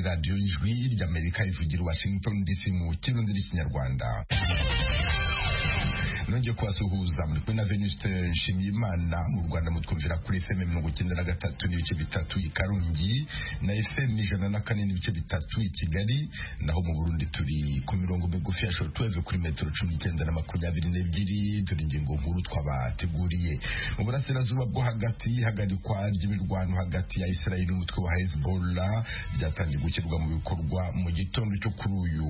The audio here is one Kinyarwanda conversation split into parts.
radiyo y'ijwi ry'amerika ivugira i washington dc mu kirundi n'ikinyarwanda nongeye kubasuhuza muri kumwe na venuste nshimiyimana mu rwanda mutwumvira kuri fm mirongo icyenda na gatatu n'ibice bitatu i karongi na fm ijana na kane n'ibice bitatu i kigali naho mu burundi turi ku mirongo migufi ya shortwave kuri metero cumi n'icyenda na makumyabiri n'ebyiri dore ingingo nkuru twabateguriye mu burasirazuba bwo hagati ihagarikwa ry'imirwano hagati ya israel n'umutwe wa hezbollah byatangiye gushyirwa mu bikorwa mu gitondo cyo kuri uyu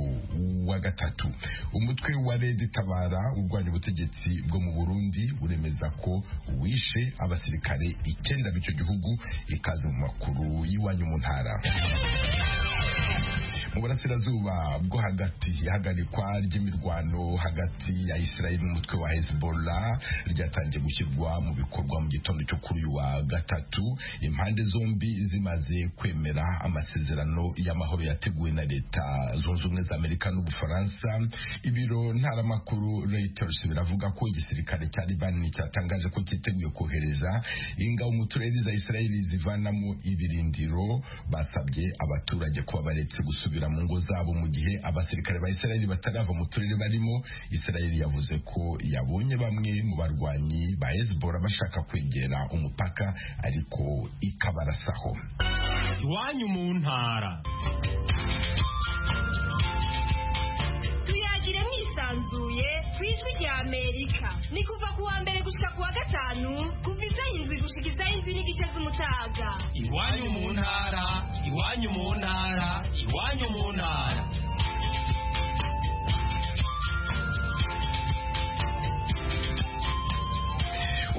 wa gatatu umutwe wa redi tabara urwanya ubute ubutegetsi bwo mu Burundi buremeza ko wishe abasirikare icyenda b'icyo gihugu ikaze mu makuru y'iwanyu mu ntara mu burasirazuba bwo hagati ihagarikwa ry'imirwano hagati ya israeli n'umutwe wa hezbollah ryatangiye gushyirwa mu bikorwa mu gitondo cyo kuri uyu wa gatatu impande zombi zimaze kwemera amasezerano y'amahoro yateguwe na leta zunze ubumwe za amerika n'ubufaransa ibiro ntaramakuru reuters biravuga ko igisirikare cya libani cyatangaje ko cyiteguye kohereza ingabo mu turere za israeli zivanamo ibirindiro basabye abaturage kuba baretse gusubira mu ngo zabo mu gihe abasirikare ba Israeli batarava mu turere barimo Israeli yavuze ko yabonye bamwe mu barwanyi ba Hezbollah bashaka kwegera umupaka ariko ikabarasaho iwanyu mu ntara tuyagire mwisanzuye ku ijwi rya amerika ni kuva ku wa mbere gushika ku wa gatanu kuva izaho indwi gushika izaho indwi n'igice z'umutaga iwanyu mu ntara iwanyu mu ntara iwanyu mu ntara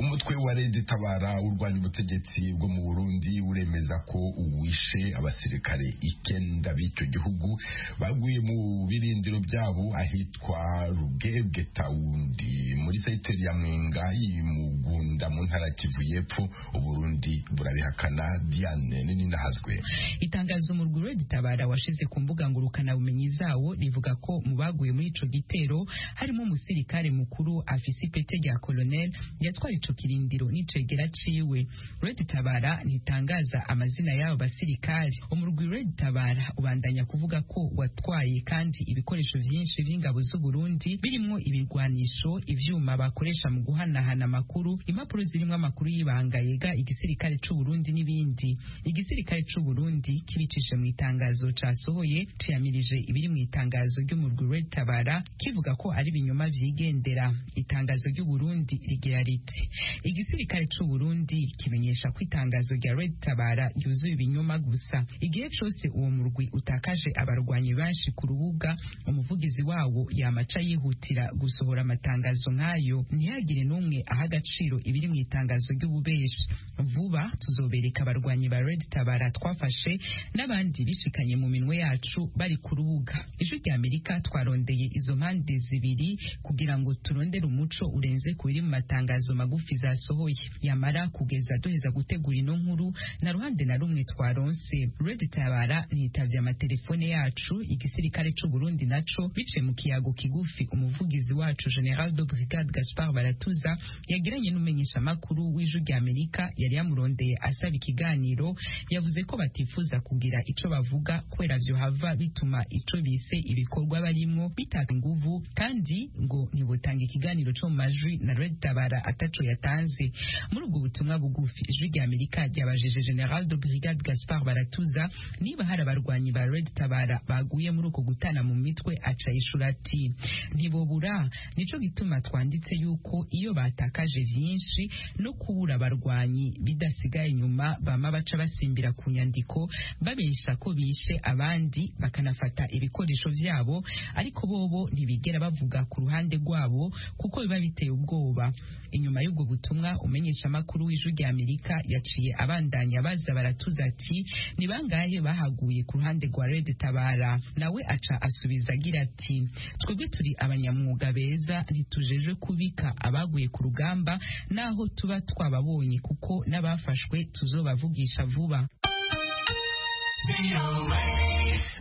umutwe wa redi tabara urwanya ubutegetsi bwo mu burundi uremeza ko uwishe abasirikare icyenda b'icyo gihugu baguye mu birindiro byabo ahitwa rugebwe tawundi muri sekiteri ya mwenga mugunda mu ntara kivu y'epfo uburundi burabihakana diane nini nahazwe itangazo umurwi redi tabara washize ku mbuga ngurukanabumenyi zawo rivuga ko mu baguye muri ico gitero harimo umusirikare mukuru afise ipete rya kolonel yatwaye ico kirindiro n'icegera ciwe Red Tabara ntitangaza amazina y'abo basirikari umurwi Red Tabara ubandanya kuvuga ko watwaye kandi ibikoresho vyinshi vy'ingabo z'u Burundi birimwo ibirwanisho ivyuma bakoresha mu guhanahana amakuru impapuro zirimwo amakuru y'ibanga yega igisirikare c'u Burundi n'ibindi igisirikare c'u Burundi kibicishije mu itangazo casohoye ciyamirije ibiri mu itangazo ry'umurwi Red Tabara kivuga ko ari binyoma vyigendera itangazo ry'u Burundi rigira riti igisirikare c'u Burundi kimenyesha ko itangazo rya Red Tabara yuzuye ibinyoma gusa igihe cose uwo murwi utakaje abarwanyi benshi ku rubuga umuvugizi wawo yamaca yihutira gusohora amatangazo nk'ayo ntihagire n'umwe aha agaciro ibiri mu itangazo ry'ububeshi vuba tuzobereka abarwanyi ba Red Tabara twafashe n'abandi bishikanye mu minwe yacu bari ku rubuga ijwi rya Amerika twarondeye izo mpande zibiri kugira ngo turondere umuco urenze ku biri mu matangazo magufi zasohoye yamara kugeza duheza gutegura ino nkuru na ruhande na rumwe twaronse Red Tabara nitavye amatelefone yacu igisirikare c'u Burundi naco biciye mu kiyago kigufi umuvugizi wacu General de Brigade Gaspard Baratuza yagiranye n'umenyesha makuru w'iju rya Amerika yari yamurondeye asaba ikiganiro yavuze ko batifuza kugira ico bavuga kubera vyo hava bituma ico bise ibikorwa barimwo bitaka inguvu kandi ngo ntibotanga ikiganiro co mu majwi na Red Tabara ataco yatanze muri ubwo butumwa bugufi ijwi rya Amerika ryabajije General de Brigade Gaspard Baratuza niba hari abarwanyi ba Red Tabara baguye muri uko gutana mu mitwe aca ishura ati ntibobura nico gituma twanditse yuko iyo batakaje byinshi no kubura abarwanyi bidasigaye inyuma bama baca basimbira ku nyandiko babesha ko bishe abandi bakanafata ibikoresho vyabo ariko bobo ntibigera bavuga ku ruhande rwabo kuko biba biteye ubwoba inyuma y'ubwo butumwa umenyesha makuru w'ijwi rya Amerika yaciye abandanya baza baratuza ati ni bangahe bahaguye ku ruhande rwa Red Tabara nawe aca asubiza agira ati twebwe turi abanyamwuga beza ntitujejwe kubika abaguye ku rugamba naho tuba twababonye kuko n'abafashwe tuzobavugisha vuba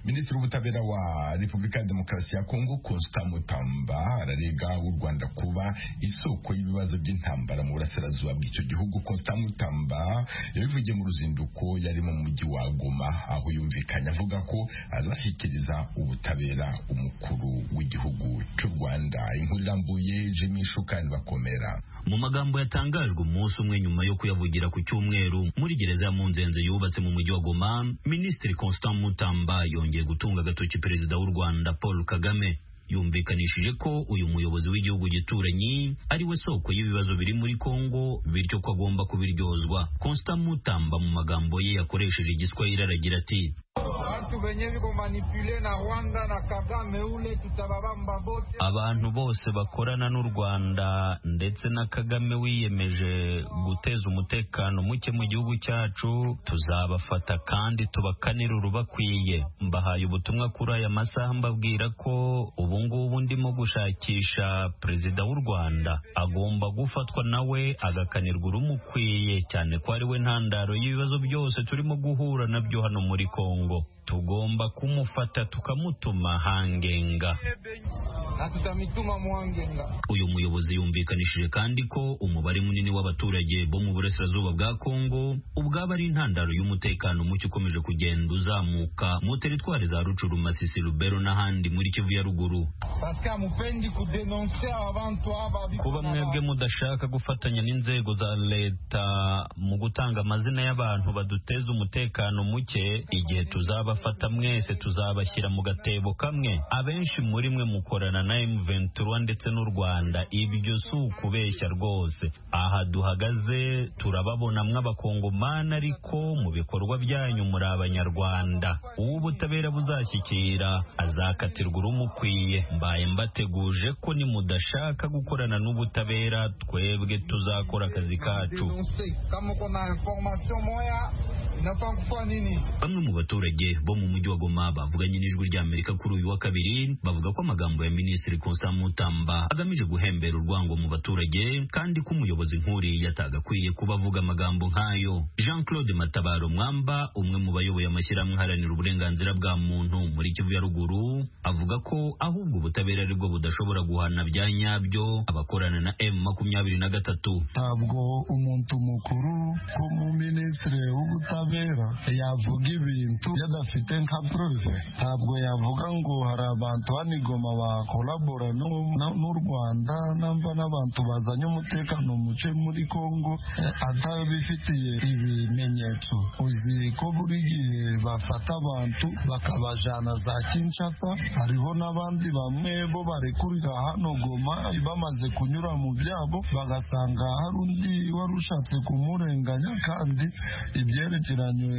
minisitiri w'ubutabera wa repubulika ya demokarasi ya kongo constant mutamba ararega u rwanda kuba isoko y'ibibazo by'intambara mu burasirazuba bw'icyo gihugu constant mutamba yabivugiye mu ruzinduko yari mu mujyi wa goma aho yumvikanye avuga ko azashyikiriza ubutabera umukuru w'igihugu cy'u rwanda inkurirambuye jimmy shukani bakomera mu magambo yatangajwe umunsi umwe nyuma yo kuyavugira ku cyumweru muri gereza ya munzenze yubatse mu mujyi wa goma minisitiri constant mutamba yongeye gutunga agatoki perezida w'u rwanda paul kagame yumvikanishije ko uyu muyobozi w'igihugu gituranyi ari we soko y'ibibazo biri muri kongo bityo ko agomba kubiryozwa constant mutamba mu magambo ye yakoresheje igiswahili aragira ati Bantu benye biko manipule na Rwanda na Kagame ule tutababamba bote. abantu bose bakorana n'u rwanda ndetse na kagame wiyemeje guteza umutekano muke mu gihugu cyacu tuzabafata kandi tubakanire urubakwiye mbahaye ubutumwa kuri aya masaha mbabwira ko ubu ngubu ndimo gushakisha perezida w'u rwanda agomba gufatwa nawe agakanirwa urumukwiye cyane ko ari we ntandaro y'ibibazo byose turimo guhura nabyo hano muri kongo tugomba kumufata tukamutuma hangenga Na tutamituma mwangenga. uyu muyobozi yumvikanishije kandi ko umubare munini w'abaturage bo mu burasirazuba bwa kongo ubwaba ari intandaro y'umutekano muke ukomeje kugenda uzamuka mu teritwari za rucuru masisi rubero n'ahandi muri kivu ya ruguru Parce que mupendi kudenonse abantu aba biko kuba na mwebwe ba- mudashaka gufatanya n'inzego za leta mu gutanga amazina y'abantu baduteza umutekano muke igihe tuzabafata mwese tuzabashyira mu gatebo kamwe abenshi muri mwe mukorana na M23 ndetse n'u Rwanda ibyo si ukubeshya rwose aha duhagaze turababona mw'abakongomani ariko mu bikorwa byanyu muri abanyarwanda uw'ubutabera buzashyikira azakatirwa urumukwiye mbaye mbateguje ko nimudashaka gukorana n'ubutabera twebwe tuzakora akazi kacu denonse. Kama uko na information moya inafaa kufanya nini? Bamwe mu baturage bo mu mujyi wa Goma bavuganye n'ijwi rya Amerika kuri uyu wa kabiri bavuga ko amagambo ya Minisitiri Constant Mutamba agamije guhembera urwango mu baturage kandi ko umuyobozi nk'uriya atagakwiye kuba avuga amagambo nk'ayo. Jean-Claude Matabaro Mwamba umwe mu bayoboye amashyirahamwe aharanira uburenganzira bwa muntu muri Kivu ya Ruguru avuga ko ahubwo ubutabera aribwo budashobora guhana bya nyabyo abakorana na M makumyabiri na gatatu. ntabwo umuntu mukuru nk'umuminisitiri w'ubutabera yavuga ibintu yadafite nka prove ntabwo yavuga ngo hari abantu hano i Goma bakolabora n'u- na- n'u Rwanda namba n'abantu bazanye umutekano muce muri Congo eh, atabifitiye ibimenyetso uzi ko buri gihe bafata abantu bakabajana za Kinshasa hariho n'abandi bamwe bo barekurira hano Goma bamaze kunyura mu byabo bagasanga hari undi wari ushatse kumurenganya kandi ibyerekeranye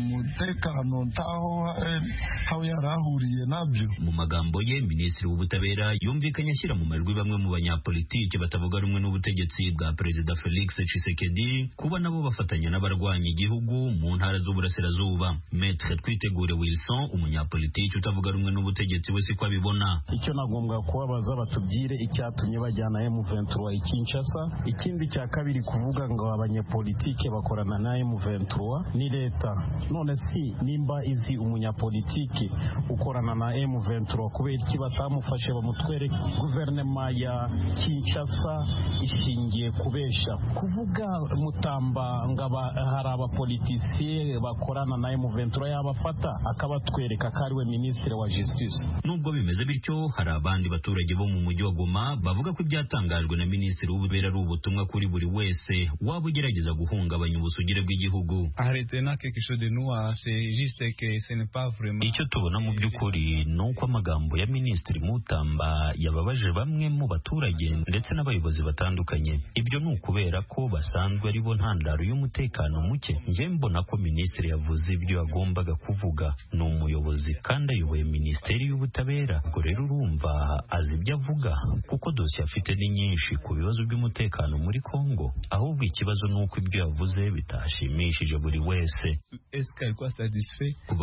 umutekano ntaho eh, aho yari ahuriye nabyo mu magambo ye minisitiri w'ubutabera yumvikanye ashyira mu majwi bamwe mu banyapolitiki batavuga rumwe n'ubutegetsi bwa perezida felix tshisekedi kuba nabo bafatanya n'abarwanya igihugu mu ntara z'uburasirazuba metre twitegure wilson umunyapolitiki utavuga rumwe n'ubutegetsi we siko abibona icyo nagombwa kubabaza batubwire icyatumye bajyana M23 i Kinshasa ikindi cya kabiri kuvuga ngo abanyepolitike bakorana na M23 ni leta none si nimba izi umunyapolitiki ukorana na M23 kubera iki batamufashe bamutwere guverinoma ya Kinshasa ishingiye kubesha kuvuga mutamba ngo aba- hari abapolitisiye bakorana na M23 yabafata akabatwereka ko ari we minisitiri wa justice Nubwo bimeze bityo hari abandi baturage bo mu mujyi wa Goma bavuga ko ibyatangajwe na minisitiri w'ubutabera ari ubutumwa kuri buri wese waba ugerageza guhungabanya ubusugire bw'igihugu arrêter là quelque chose de nous, ah, c'est juste que ce n'est pas vraiment. Icyo tubona mu by'ukuri ni uko amagambo ya Minisitiri Mutamba yababaje bamwe mu baturage ndetse n'abayobozi batandukanye. Ibyo ni ukubera ko basanzwe ari bo ntandaro y'umutekano muke. Njye mbona ko Minisitiri yavuze ibyo yagombaga kuvuga. Ni umuyobozi kandi ayoboye Minisiteri y'Ubutabera. Ubwo rero urumva azi ibyo avuga kuko dosiye afite ni nyinshi ku bibazo by'umutekano muri Kongo. Ahubwo ikibazo ni uko ibyo yavuze bitashimishije buri wese kuva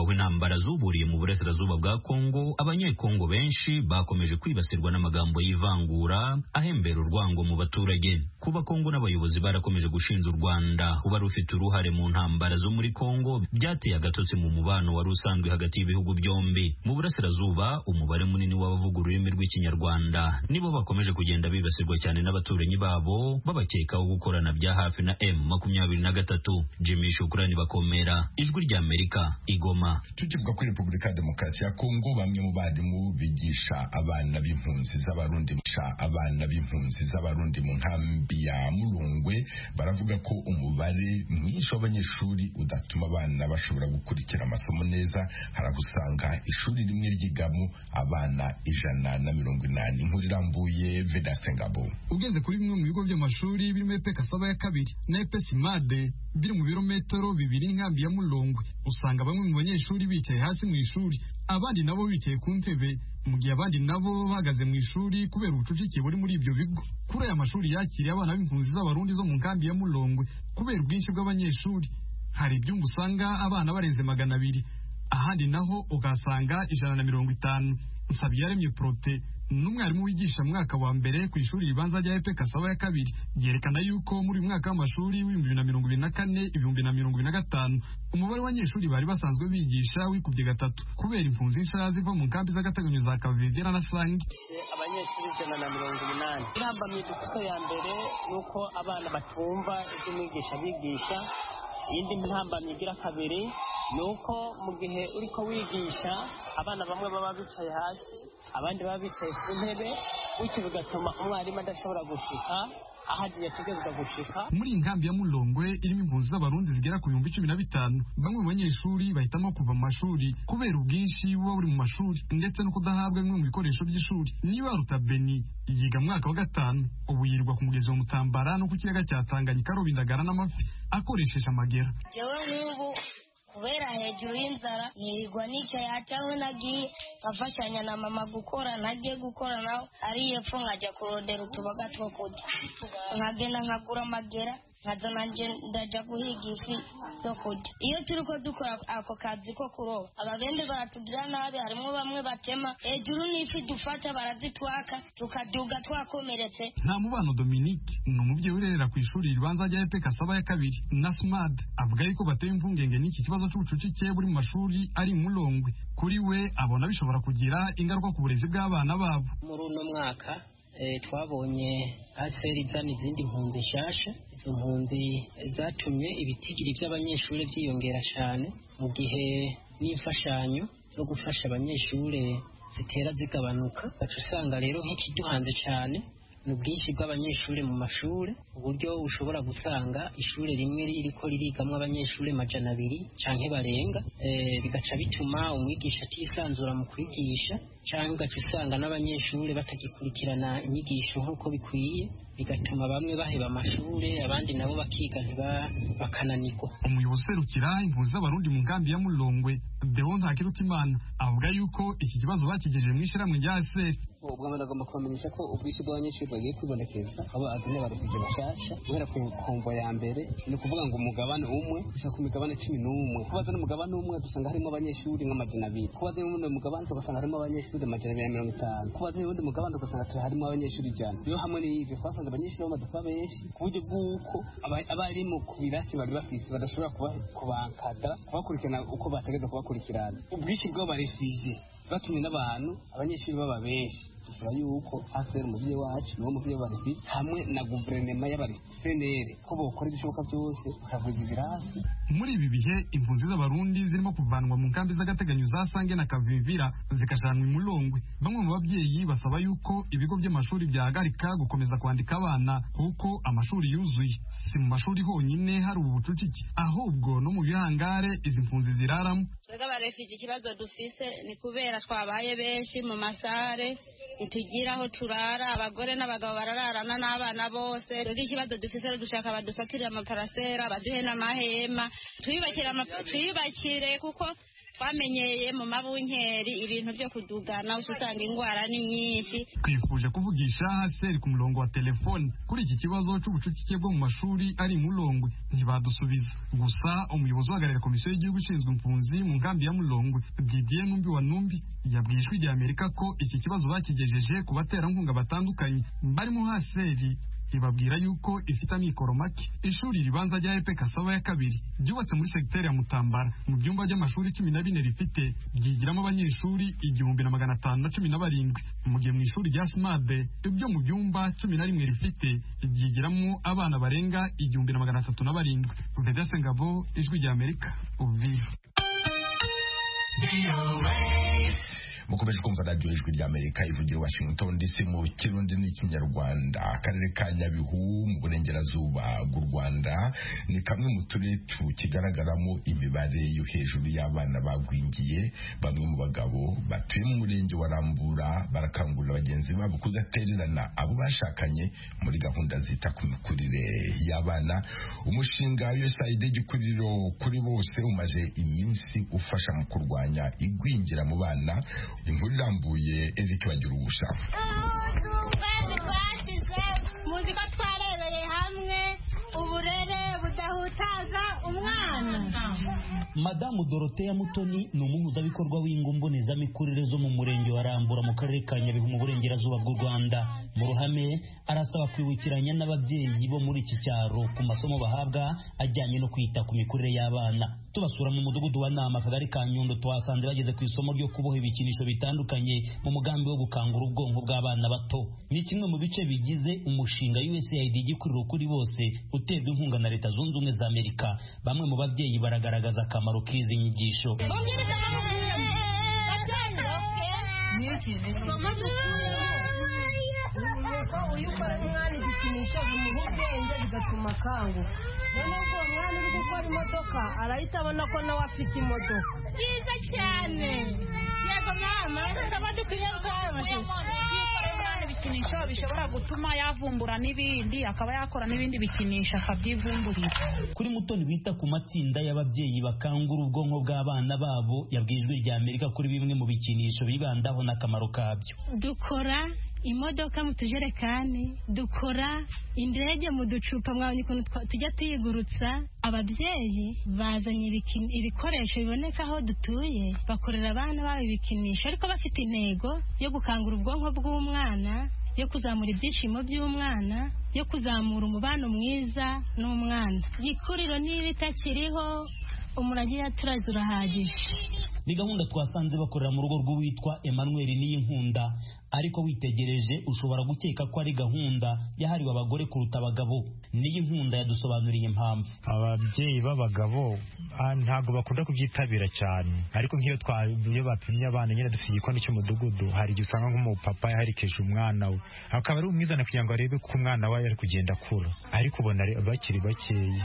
aho intambara zuburiye mu burasirazuba bwa kongo abanyekongo benshi bakomeje kwibasirwa n'amagambo y'ivangura ahembera urwango mu baturage kuba kongo n'abayobozi barakomeje gushinja u rwanda kuba rufite uruhare mu ntambara zo muri kongo byateye agatotsi mu mubano wari usanzwe hagati y'ibihugu byombi mu burasirazuba umubare munini w'abavuga ururimi rw'ikinyarwanda nibo bakomeje kugenda bibasirwa cyane n'abaturanyi babo babakekaho gukorana bya hafi na m makumyabiri na gatatu jimmy shukurani bakomera ijwi rya amerika igoma tukivuga kuri repubulika ya demokarasi ya kongo bamwe mu barimu bigisha abana b'impunzi z'abarundi bigisha abana b'impunzi z'abarundi mu nkambi ya murungwe baravuga ko umubare mwinshi w'abanyeshuri udatuma abana bashobora gukurikira amasomo neza hari aho usanga ishuri rimwe ryigamo abana ijana na mirongo inani inkuru irambuye vedase ngabo ugenze kuri bimwe mu bigo by'amashuri birimo epe kasaba ya kabiri na epe simade biri mu birometero bibiri n'inkambi ya murongwe usanga bamwe mu banyeshuri bicaye hasi mu ishuri abandi nabo bicaye ku ntebe mu gihe abandi nabo bahagaze mu ishuri kubera ubucucike buri muri ibyo bigo kuri aya mashuri yakiriye abana b'impunzi z'abarundi zo mu nkambi ya murongwe kubera ubwinshi bw'abanyeshuri hari ibyumba usanga abana barenze magana abiri ahandi naho ugasanga ijana na mirongo itanu nsabiyaremye prote n'umwarimu wigisha mu mwaka wa mbere ku ishuri ribanza rya epe kasaba ya kabiri ryerekana yuko muri uyu mwaka w'amashuri w'ibihumbi bibiri na mirongo ibiri na kane ibihumbi na mirongo ibiri na gatanu umubare w'abanyeshuri bari basanzwe bigisha wikubye gatatu kubera impunzi nshya ziva mu nkambi z'agateganyo za kavivera na sange abanyeshuri ijana na mirongo umunani irambamiye ikosa ya mbere ni uko abana batumva ibyo umwigisha bigisha iyindi ntambamyi igira kabiri ni uko mu gihe uri ko wigisha abana bamwe baba bicaye hasi abandi baba bicaye ku ntebe bityo bigatuma umwarimu adashobora gushika aho agiye ategerezwa gushika muri iyi nkambi ya murongwe irimo impunzi z'abarundi zigera ku bihumbi cumi na bitanu bamwe mu banyeshuri bahitamo kuva mu mashuri kubera ubwinshi buba buri mu mashuri ndetse no kudahabwa bimwe mu bikoresho by'ishuri niba ruta beni yiga mu mwaka wa gatanu ubu yirirwa ku mugezi wa mutambara no ku kiyaga cya tanganyika aroba indagara n'amafi akoresheje amagera yewe nk'ubu kubera hejuru y'inzara nirirwa nicaye acaho nagiye nkafashanya na mama gukora ntajye gukora nawe ari epfo nkajya kurodera utuboga two kurya nkagenda nkagura amagera nkaza nanjye ndajya guhiga ifi zo kurya iyo turi ko dukora ako kazi ko kuroba ababembe baratugira nabi harimo bamwe batema hejuru n'ifi dufata barazitwaka tukaduga twakomeretse nta mubano dominique ni umubyeyi urerera ku ishuri ribanza rya epe kasaba ya kabiri na smad avuga yuko bateye impungenge n'iki kibazo cy'ubucucike buri mu mashuri ari murongwe kuri we abona bishobora kugira ingaruka ku burezi bw'abana babo muri uno mwaka twabonye aseri izana izindi mpunzi nshyashya izo mpunzi zatumye ibitigiri by'abanyeshuri byiyongera cyane mu gihe n'imfashanyo zo gufasha abanyeshuri zitera zigabanuka baca usanga rero nk'ikiduhanze cyane ni ubwinshi bw'abanyeshuri mu mashuri uburyo ushobora gusanga ishuri rimwe riri ko ririgamo abanyeshuri amajana abiri cyangwa barenga bigaca bituma umwigisha atisanzura mu kwigisha cyangwa ugaca usanga n'abanyeshuri batagikurikirana inyigisho nk'uko bikwiye bigatuma bamwe baheba amashuri abandi nabo bakiga bakananirwa umuyobozi userukira impunzi z'abarundi mu nkambi ya murongwe deo ntakirutimana avuga yuko iki kibazo bakigejeje mu ishyirahamwe rya seri ubwo abantu bagomba kubamenyesha ko ubwishyu bw'abanyeshuri bagiye kwibonekeza abo azanye abarekuzi bashyashya guhera ku nkombo ya mbere ni ukuvuga ngo umugabane umwe gushaka ku migabane cumi n'umwe kubaza n'umugabane umwe dusanga harimo abanyeshuri nk'amajana abiri kubaza n'ubundi mugabane tugasanga harimo abanyeshuri amajana abiri na mirongo itanu kubaza n'ubundi mugabane ugasanga harimo abanyeshuri ijana iyo hamwe n'ibyo twasanze abanyeshuri bamaze kuba benshi ku buryo bw'uko abarimu ku birasi bari bafite badashobora kubankada kubakurikirana uko bategereza kubakurikirana ubwishyu bw'abarefije batumwe n'abantu abanyeshuri baba benshi dusaba yuko asr umubyeyi wacu niwo mubyeyi w'abarezi hamwe na guverinoma y'abarezi ko bokora ibishoboka byose bakavuza ibirasi muri ibi bihe impunzi z'abarundi zirimo kuvanwa mu nkambi z'agateganyo za sange na kavivira zikajyanwa imurongwe bamwe mu babyeyi basaba yuko ibigo by'amashuri byahagarika gukomeza kwandika abana kuko amashuri yuzuye si mu mashuri honyine hari ubu bucucike ahubwo no mu bihangare izi mpunzi ziraramo twebwe abarefiji ikibazo dufise ni kubera twabaye benshi mu masare ntitugira aho turara abagore n'abagabo barararana n'abana bose twebwe ikibazo dufise rero dushaka badusaturire amaparasera baduhe n'amahema twiyubakire kuko twamenyeye mu mabunkeri ibintu byo kudugana usanga indwara ni nyinshi twifuje kuvugisha haseri ku murongo wa telefoni kuri iki kibazo cy'ubucucike bwo mu mashuri ari mulongwe ntibadusubiza gusa umuyobozi uhagarariye komisiyo y'igihugu ishinzwe impunzi mu nkambi ya mulongwe didier numbi wa numbi yabwiye ijwi rya amerika ko iki kibazo bakigejeje ku baterankunga batandukanye barimo haseri ibabwira yuko ifite amikoro make ishuri ribanza rya epe kasaba ya kabiri ryubatse muri segiteri ya mutambara mu byumba by'amashuri cumi na bine rifite ryigiramo abanyeshuri igihumbi na magana atanu na cumi na barindwi mu gihe mu ishuri rya simade ibyo mu byumba cumi na rimwe rifite ryigiramo abana barenga igihumbi na magana atatu na barindwi vedese ngabo ijwi rya amerika uvira mukomeje kumva radiyo ijwi ry'amerika ivugira washington dc mu kirundi n'ikinyarwanda akarere ka nyabihu mu burengerazuba bw'u rwanda ni kamwe mu turere tukigaragaramo imibare yo hejuru y'abana bagwingiye bamwe mu bagabo batuye mu murenge wa rambura barakangurira bagenzi babo kudatererana abo bashakanye muri gahunda zita ku mikurire y'abana umushinga usaid igikuriro kuri bose umaze iminsi ufasha mu kurwanya igwingira mu bana inkuru irambuye eric bagira ubusha muzi ko twarebereye hamwe uburere budahutaza umwana madamu doroteya mutoni ni umuhuzabikorwa w'ingumbonezamikurire zo mu murenge wa rambura mu karere ka nyabihu mu burengerazuba bw'u rwanda mu ruhame arasaba kwibukiranya n'ababyeyi bo muri iki cyaro ku masomo bahabwa ajyanye no kwita ku mikurire y'abana tubasura mu mudugudu wa nama akagari ka nyundo tuhasanze bageze ku isomo ryo kuboha ibikinisho bitandukanye mu mugambi wo gukangura ubwonko bw'abana bato ni kimwe mu bice bigize umushinga usaid igikuriro kuri bose uterwa inkunga na leta zunze ubumwe za amerika bamwe mu babyeyi baragaragaza akamaro akamaro k'izi nyigisho ko uyu ukora umwana igikinisho bimuha ubwenge bigatuma akanguka noneho ubwo umwana uri gukora imodoka arahita abona ko nawe afite imodoka byiza cyane yego mama ndabona dukwiye rwamashusho ibikinisho bishobora gutuma yavumbura n'ibindi akaba yakora n'ibindi bikinisho akabyivumburira kuri mutoni wita ku matsinda y'ababyeyi bakangura ubwonko bw'abana babo yabwiye ijwi rya amerika kuri bimwe mu bikinisho bibandaho n'akamaro kabyo dukora imodoka mu tujerekani dukora indege mu ducupa mwabonye ukuntu tujya tuyigurutsa ababyeyi bazanye ibikoresho biboneka aho dutuye bakorera abana babo ibikinisho ariko bafite intego yo gukangura ubwonko bw'umwana yo kuzamura ibyishimo by'umwana yo kuzamura umubano mwiza n'umwana igikuriro n'ibitakiriho umurage yaturaze urahagije ni gahunda twasanze bakorera mu rugo rw'uwitwa Emmanuel Niyinkunda ariko witegereje ushobora gukeka ko ari gahunda yahariwe abagore kuruta abagabo Niyinkunda yadusobanuriye impamvu ababyeyi b'abagabo ntabwo bakunda kubyitabira cyane ariko nk'iyo iyo bapimye abana nyine dufite igikoni cy'umudugudu hari igihe usanga nk'umupapa yaherekeje umwana we akaba ari umwizana kugira ngo arebe ko umwana we ari kugenda akura ariko ubona bakiri bakeya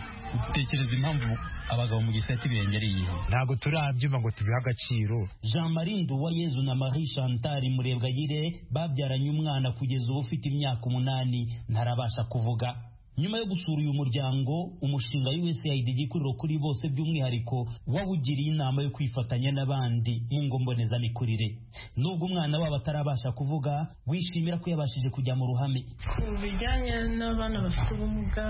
utekereza impamvu abagabo mu gisate birengereye ntabwo turabyumva ngo tubihaga agaciro jean marie nduwayezu na marie chantal murebwayire babyaranye umwana kugeza ubu ufite imyaka umunani ntarabasha kuvuga nyuma yo gusura uyu muryango umushinga usaid igikuriro kuri bose by'umwihariko wawugiriye inama yo kwifatanya n'abandi mu ngombonezamikurire nubwo umwana wabo atarabasha kuvuga wishimira ko yabashije kujya mu ruhame ku bijyanye n'abana bafite ubumuga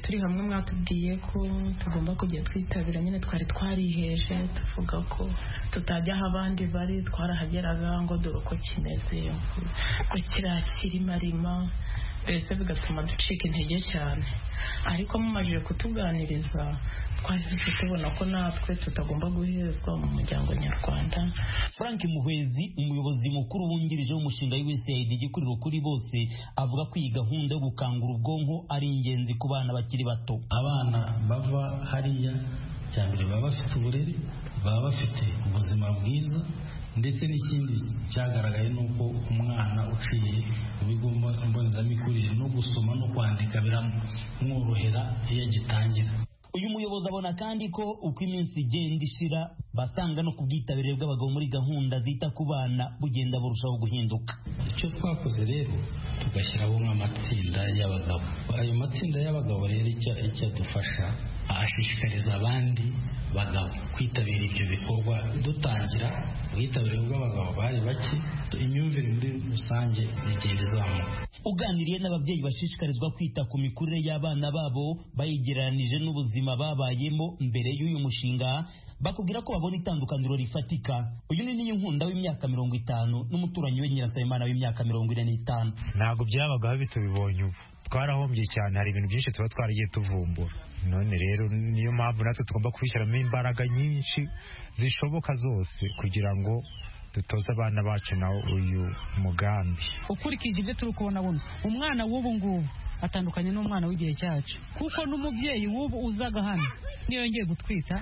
turi hamwe mwatubwiye ko tugomba kujya twitabira nyine twari twariheje tuvuga ko tutajya aho abandi bari twarahageraga ngo dore uko kimeze ko kirakirimarima mbese bigatuma ducika intege cyane ariko mumajije kutuganiriza twahise tubona ko natwe tutagomba guhezwa mu muryango nyarwanda frank muhwezi umuyobozi mukuru wungirije w'umushinga w'usaid igikuriro kuri bose avuga ko iyi gahunda yo gukangura ubwonko ari ingenzi ku bana bakiri bato abana bava hariya cya mbere baba bafite uburere baba bafite ubuzima bwiza ndetse n'ikindi cyagaragaye ni uko umwana uciye mu bigo mbonezamikurire no gusoma no kwandika biramworohera iyo agitangira uyu muyobozi abona kandi ko uko iminsi igenda ishira basanga no ku bwitabire bw'abagabo muri gahunda zita ku bana bugenda burushaho guhinduka icyo twakoze rero tugashyiraho nk'amatsinda y'abagabo ayo matsinda y'abagabo rero icyo adufasha ashishikariza abandi bagabo kwitabira ibyo bikorwa dutangira ubwitabire bw'abagabo bari bake imyumvire muri rusange igenda izamuka uganiriye n'ababyeyi bashishikarizwa kwita ku mikurire y'abana babo bayigereranije n'ubuzima babayemo mbere y'uyu mushinga bakubwira ko babona itandukaniro rifatika uyu ni n'inkunda w'imyaka mirongo itanu n'umuturanyi we nyiransabimana w'imyaka mirongo ine n'itanu ntabwo byabagaho bitubibonye ubu twarahombye cyane hari ibintu byinshi tuba twaragiye tuvumbura none rero niyo mpamvu natwe tugomba kubishyiramo imbaraga nyinshi zishoboka zose kugira ngo dutoze abana bacu na uyu mugambi ukurikije ibyo turi kubona buno umwana w'ubu ngubu atandukanye n'umwana w'igihe cyacu kuko n'umubyeyi w'ubu uzaga hano niyo yongeye gutwita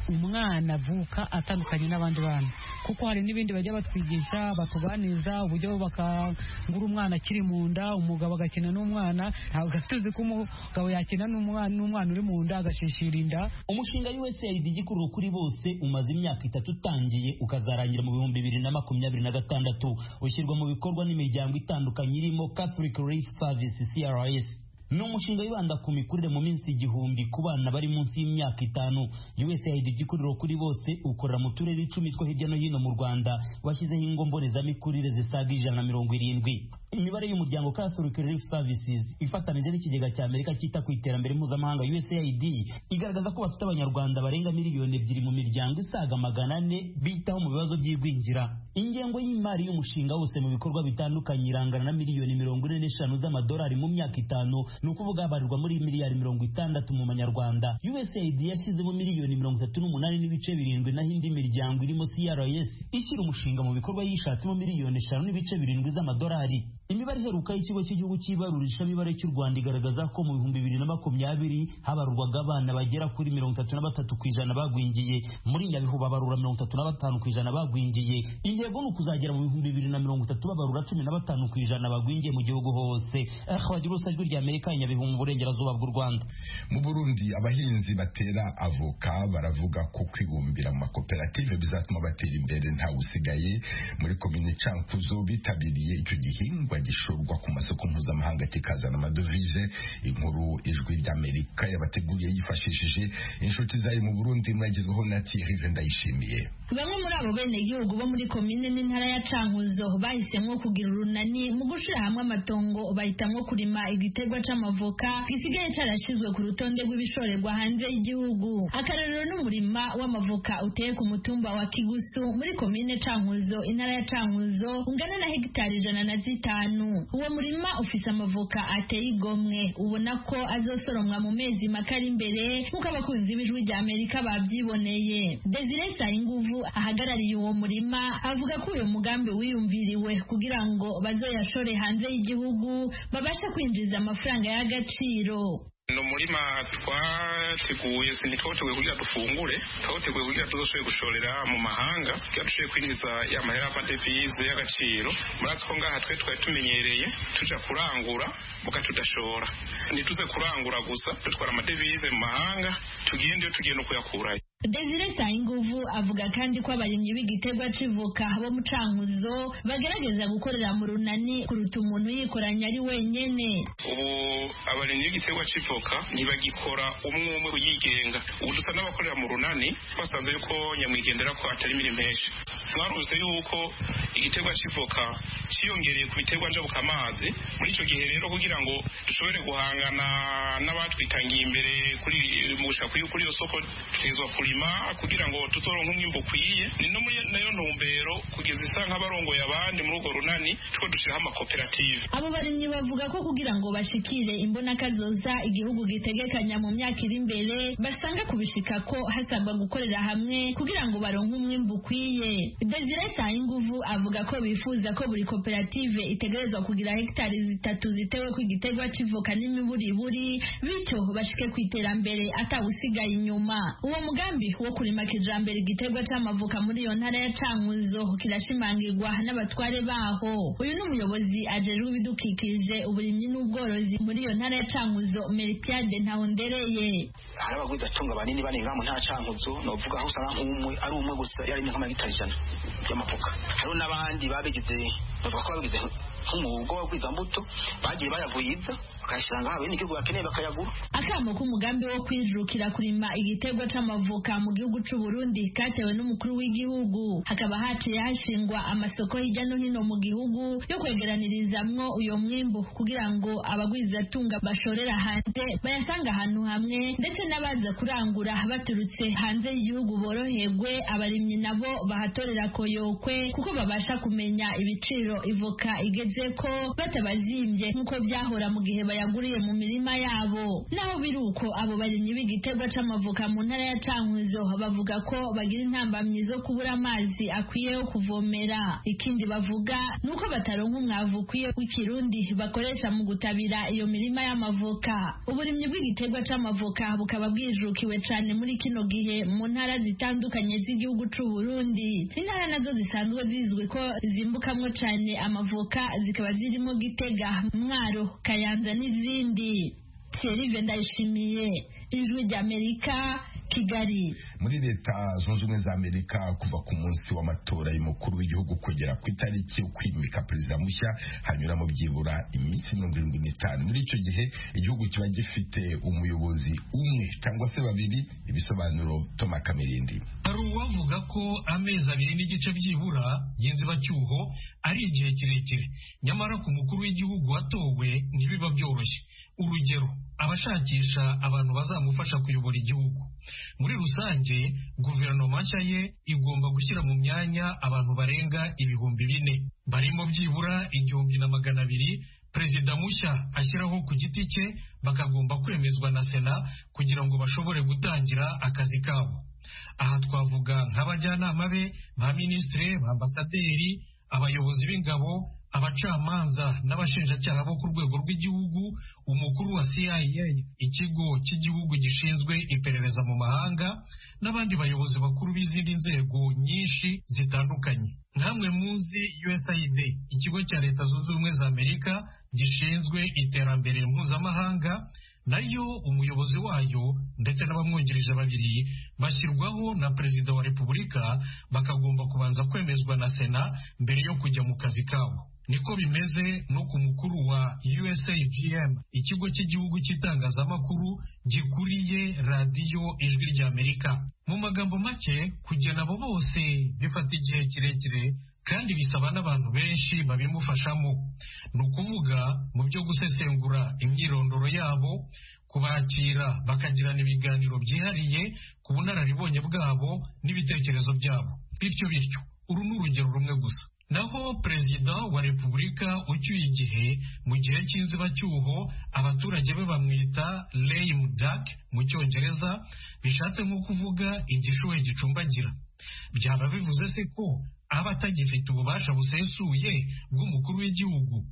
umwana avuka atandukanye n'abandi bana kuko hari n'ibindi bajya batwigisha batuganiza uburyo bakangura umwana akiri mu nda umugabo agakina n'umwana ntabwo tuzi ko umugabo yakina n'umwana uri mu nda agashishira inda umushinga usaid igikururo kuri bose umaze imyaka itatu utangiye ukazarangira mu bihumbi bibiri na makumyabiri na gatandatu ushyirwa mu bikorwa n'imiryango itandukanye irimo catholic relief service crs ni umushinga wibanda ku mikurire mu minsi igihumbi ku bana bari munsi y'imyaka itanu usaid igikuriro kuri bose ukorera mu turere icumi two hirya no hino mu rwanda washyizeho ingo mbonezamikurire zisaga ijana na mirongo irindwi imibare y'umuryango Catholic Relief Services ifatanije n'ikigega cya Amerika cyita ku iterambere mpuzamahanga USAID igaragaza ko bafite abanyarwanda barenga miliyoni ebyiri mu miryango isaga magana ane bitaho mu bibazo by'igwingira ingengo y'imari y'umushinga wose mu bikorwa bitandukanye irangana na miliyoni mirongo ine n'eshanu z'amadolari mu myaka itanu ni ukuvuga habarirwa muri miliyari mirongo itandatu mu manyarwanda USAID yashyizemo miliyoni mirongo itatu n'umunani n'ibice birindwi naho indi miryango irimo CRS ishyira umushinga mu bikorwa yishatsemo miliyoni eshanu n'ibice birindwi z'amadolari imibare iheruka y'ikigo cy'igihugu cy'ibarurisha mibare cy'u rwanda igaragaza ko mu bihumbi bibiri na makumyabiri habarurwaga abana bagera kuri mirongo itatu na batatu ku ijana bagwingiye muri nyabihu babarura mirongo itatu na batanu ku ijana bagwingiye intego ni ukuzagera mu bihumbi bibiri na mirongo itatu babarura cumi na batanu ku ijana bagwingiye mu gihugu hose ahwagira ubusa ijwi rya amerika nyabihu mu burengerazuba bw'u rwanda mu burundi abahinzi batera avoka baravuga ko kwibumbira mu makoperative bizatuma batera imbere ntawe usigaye muri komini cankuzo bitabiriye icyo gihingwa gishorwa ku masoko mpuzamahanga kikazana amadovize inkuru ijwi ry'amerika yabateguriye yifashishije inshuti zayo mu burundi mwagezweho na tirive ndayishimiye bamwe muri abo benegihugu bo muri komine n'intara ya cankuzo bahisemo kugira urunani mu gushyira hamwe amatongo bahitamo kurima igiterwa c'amavoka gisigaye carashizwe ku rutonde rw'ibishorerwa hanze y'igihugu akarorero n'umurima w'amavoka uteye ku mutumba wa kigusu muri komine cankuzo intara ya cankuzo ungana na hegitari ijana na zitanu uwo murima ufise amavoka ateye igomwe ubona ko azosoromwa mu mezi make ari imbere nk'uko abakunzi b'ijwi rya amerika babyiboneye desire sayinguvu ahagarariye uwo murima avuga ko uyu mugambi wiyumviriwe kugira ngo bazoyashore hanze y'igihugu babashe kwinjiza amafaranga y'agaciro ni umurima twateguye ntitwateguye kugira dufungure twateguye kugira tuzashoboye gushorera mu mahanga kugira dushoboye kwinjiza ya mahera y'amadevize y'agaciro murazi ko ngaha twe twari tumenyereye tuja kurangura muga tudashora ntituze kurangura gusa dutwara amadevize mu mahanga tugende tugenda kuyakurayo Desire Sayinguvu avuga kandi ko abarimyi b'igiterwa civuka bo mu cankuzo bagerageza gukorera mu runani kuruta umuntu yikoranya ari wenyene. Ubu abarimyi b'igiterwa civuka ntibagikora umwe umwe uyigenga. Ubu dusa n'abakorera mu runani basanze yuko nyamwigendera ko atari imirimo henshi. Mwaruze yuko igiterwa civuka ciyongereye ku biterwa njabuka amazi muri ico gihe rero kugira ngo dushobore guhangana n'abatwitangiye imbere kuri mu gushaka kuri iyo soko twizwa kuri kurima kugira ngo tuzoronke umwimbo ukwiye ni no muri nayo ntumbero kugeza isa nk'abarongoye abandi muri urwo runani two dushiraho amakoperative abo barimyi bavuga ko kugira ngo bashikire imbonakazoza igihugu gitegekanya mu myaka iri imbere basanga kubishika ko hasabwa gukorera hamwe kugira ngo baronke umwimbo ukwiye desire sayinguvu avuga ko bifuza ko buri koperative itegerezwa kugira hegitari zitatu zitewe ku igiterwa civoka n'imiburiburi bityo bashike ku iterambere atawusigaye inyuma uwo mugambi wo kurima kijambere igiterwa c'amavoka muri iyo ntara ya cankuzo kirashimangirwa n'abatware baho uyu ni umuyobozi ajejwe ibidukikije uburimyi n'ubworozi muri iyo ntara ya cankuzo meritiade ntahondereye hari abagwiza atunga banini barenga mu ntara cankuzo novuga aho usanga nk'umwe ari umwe gusa yarimye nk'amagitari ijana y'amavoka hariho n'abandi babigize bavuga ko babigize nk'umuhogo w'agwizambuto bagiye bayaguhiza bakayashyira ngaho bene igihugu bakeneye bakayagura akamo k'umugambi wo kwijukira kurima igitego c'amavoka mu gihugu c'u Burundi katewe n'umukuru w'igihugu hakaba haciye hashingwa amasoko hirya no hino mu gihugu yo kwegeranirizamwo uyo mwimbu kugira ngo abagwizatunga bashorera hanze bayasanga ahantu hamwe ndetse n'abaza kurangura baturutse hanze y'igihugu boroherwe abarimyi nabo bahatorera koyokwe kuko babasha kumenya ibiciro ivoka igeze ko batabazimvye nk'uko vyahora mu gihe bayaguriye mu mirima yabo naho biri uko abo barimyi b'igiterwa c'amavoka mu ntara ya Cankuzo bavuga ko bagira intambamyi zo kubura amazi akwiye yo kuvomera ikindi bavuga nuko bataronka umwavu ukwiye w'ikirundi bakoresha mu gutabira iyo mirima y'amavoka uburimyi bw'igiterwa c'amavoka bukaba bwijukiwe cane muri kino gihe mu ntara zitandukanye z'igihugu c'u Burundi intara nazo zisanzwe zizwi ko zimbukamwo cane amavoka zikaba zirimo Gitega Mwaro Kayanza n'izindi Thierry Ndayishimiye ijwi ry'Amerika Kigali muri leta zunze ubumwe za amerika kuva ku munsi w'amatora y'umukuru w'igihugu kugera ku itariki ukwimika perezida mushya hanyuramo byibura iminsi mirongo irindwi n'itanu muri icyo gihe igihugu kiba gifite umuyobozi umwe cyangwa se babiri ibisobanuro toma kamirindi hari uwavuga ko amezi abiri n'igice byibura genzi bacyuho ari igihe kirekire nyamara ku mukuru w'igihugu watowe ntibiba byoroshye urugero abashakisha abantu bazamufasha kuyobora igihugu muri rusange guverinoma nshya ye igomba gushyira mu myanya abantu barenga ibihumbi bine barimo byibura igihumbi na magana abiri perezida mushya ashyiraho ku giti cye bakagomba kwemezwa na sena kugira ngo bashobore gutangira akazi kabo aha twavuga nk'abajyanama be ba minisitiri ba ambasaderi abayobozi b'ingabo abacamanza n'abashinjacyaha bo ku rwego rw'igihugu umukuru wa cia ikigo cy'igihugu gishinzwe iperereza mu mahanga n'abandi bayobozi bakuru b'izindi nzego nyinshi zitandukanye nkamwe muzi usaid ikigo cya leta zunze ubumwe za amerika gishinzwe iterambere mpuzamahanga nayo umuyobozi wayo ndetse n'abamwungirije babiri bashyirwaho na perezida wa repubulika bakagomba kubanza kwemezwa na sena mbere yo kujya mu kazi kabo niko bimeze no ku mukuru wa USAGM ikigo cy'igihugu cy'itangazamakuru gikuriye radiyo ijwi ry'Amerika mu magambo make kugena abo bose bifata igihe kirekire kandi bisaba n'abantu benshi babimufashamo ni ukuvuga mu byo gusesengura imyirondoro yabo kubakira bakagirana ibiganiro byihariye ku bunararibonye bwabo n'ibitekerezo byabo bityo bityo uru ni urugero rumwe gusa naho perezida wa repubulika ucyuye igihe mu gihe cy'inzibacyuho abaturage be bamwita lame duck mu cyongereza bishatse nko kuvuga igishuhe gicumbagira byaba bivuze se ko aba atagifite ububasha busesuye bw'umukuru w'igihugu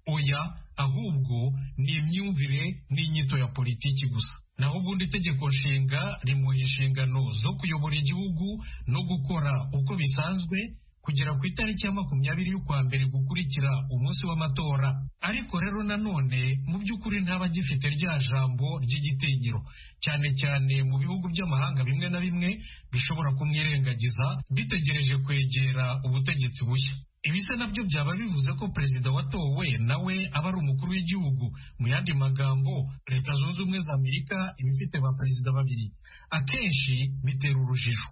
oya ahubwo ni imyumvire n'inyito ya politiki gusa naho ubundi itegeko nshinga rimuha inshingano zo kuyobora igihugu no gukora uko bisanzwe kugera ku itariki ya makumyabiri y'ukwa mbere gukurikira umunsi w'amatora ariko rero nanone mu by'ukuri ntaba agifite rya jambo ry'igitinyiro cyane cyane mu bihugu by'amahanga bimwe na bimwe bishobora kumwirengagiza bitegereje kwegera ubutegetsi bushya ibi se nabyo byaba bivuze ko perezida watowe nawe aba ari umukuru w'igihugu mu yandi magambo leta zunze ubumwe za amerika iba ifite ba perezida babiri akenshi bitera urujijo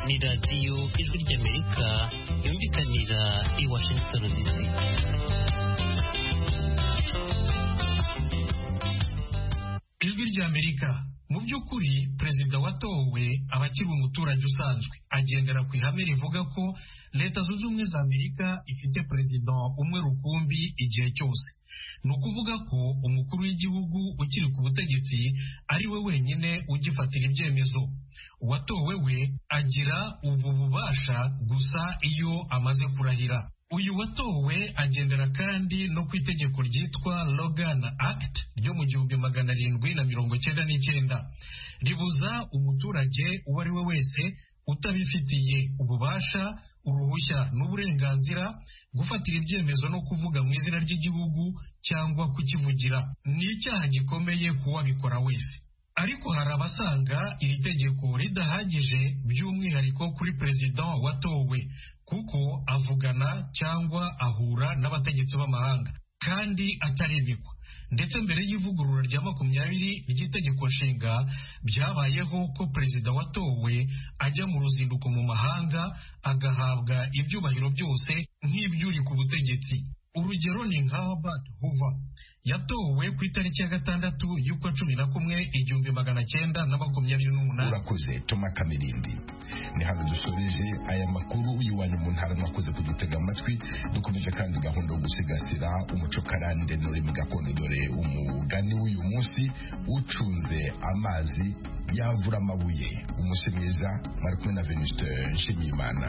ni radiyo ijwi ry'amerika yumvikanira i washington dc ijwi ry'amerika mu by'ukuri perezida watowe aba akiri umuturage usanzwe agendera ku ihame rivuga ko leta zunze ubumwe za amerika ifite perezida umwe rukumbi igihe cyose ni ukuvuga ko umukuru w'igihugu ukiri ku butegetsi ari we wenyine ugifatira ibyemezo uwatowe we agira ubu bubasha gusa iyo amaze kurahira uyu watowe agendera kandi no ku itegeko ryitwa Logan Act ryo mu gihumbi magana arindwi na mirongo cyenda n'icyenda ribuza umuturage uwo ari we wese utabifitiye ububasha uruhushya n'uburenganzira gufatira ibyemezo no kuvuga mu izina ry'igihugu cyangwa kukivugira ni icyaha gikomeye ku wabikora wese ariko hari abasanga iri tegeko ridahagije by'umwihariko kuri perezida watowe kuko avugana cyangwa ahura n'abategetsi b'amahanga kandi atarebekwa ndetse mbere y'ivugurura rya makumyabiri ry'itegeko nshinga byabayeho ko perezida watowe ajya mu ruzinduko mu mahanga agahabwa ibyubahiro byose nk'ibyuri ku butegetsi urugero ni nka Robert Hoover yatowe ku itariki ya gatandatu y'ukwa cumi na kumwe igihumbi magana cyenda na makumyabiri n'umunani urakoze toma kamirindi ni hano dusoreje aya makuru y'iwanyu mu ntara mwakoze kudutega amatwi dukomeje kandi gahunda yo gusigasira umuco karande n'ururimi gakondo dore umugani w'uyu munsi ucunze amazi yavura amabuye umunsi mwiza mwari kumwe na venusite nshimiyimana